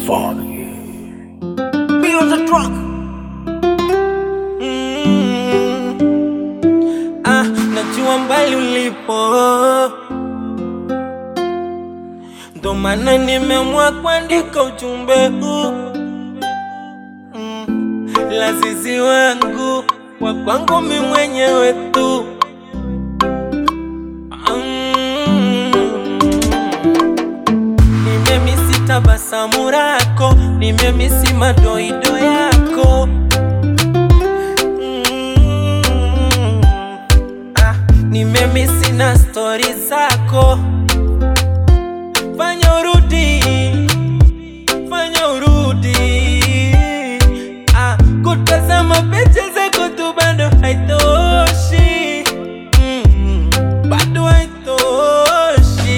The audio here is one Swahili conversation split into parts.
Foggy. Be on the truck. Mm. Ah, najua mbali ulipo, ndo maana nimeamua kuandika ujumbe huu mm. Lazizi wangu wa kwangu mi mwenyewe tu mm. Nimemisi tabasamu lako, nimemisi madoido yako Mm. Ah, nimemisi na stori zako. Fanya urudi, fanya urudi. Ah, kutazama picha zako tu bado haitoshi, Mm, bado haitoshi.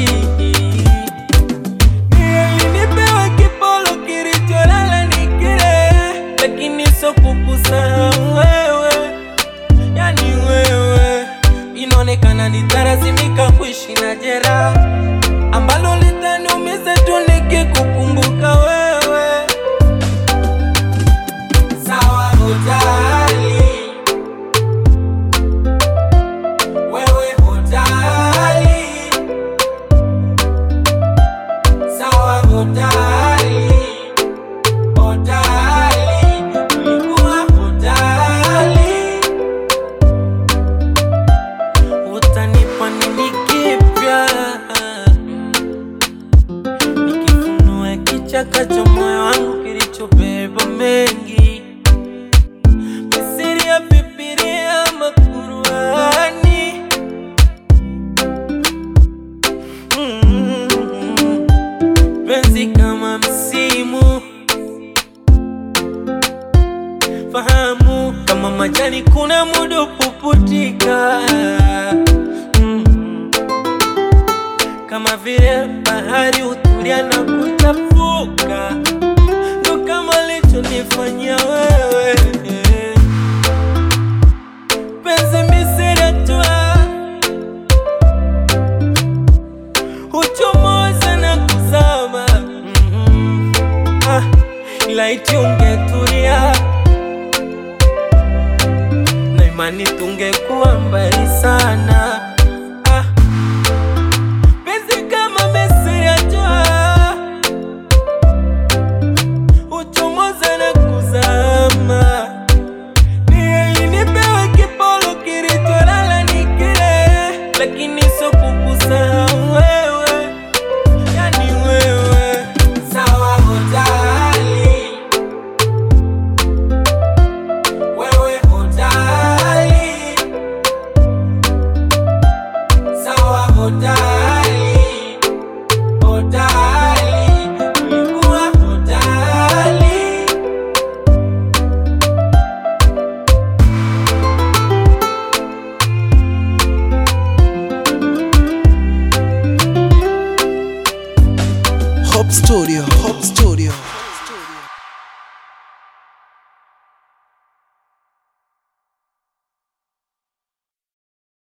Nilinipewa kipolo kilicholala ni kile, lakini sio kukusahau wewe, yani wewe. Inaonekana nitalazimika kuishi na jeraha ambalo litaniumiza tu nikikukumbuka wewe. Sawa, hujali wewe, hujali sawa, hujali hujali, ulikuwa hujali utanipa nini kipya nikifunua kichaka cha moyo wangu kilichobeba mengi misiri ya Bibilia ama Qurani Mm. penzi kama msimu fahamu kama majani kuna muda puputika mm. kama vile bahari hutulia na kuchafuka ndo kama lichonifanyia wewe penzi misiratwa huchomoza na kuzama mm ah, laiti ungetulia na imani tungekuwa mbali sana ah, penzi kama Misri ya jua huchomoza na kuzama Ni nipewe kipolo kilicholala ni kile, lakini sio kukusahau wewe, yani wewe. Sawa, hujali wewe, hujali sawa, hujali hujali, ulikuwa hujali Hope Studio, Hope Studio.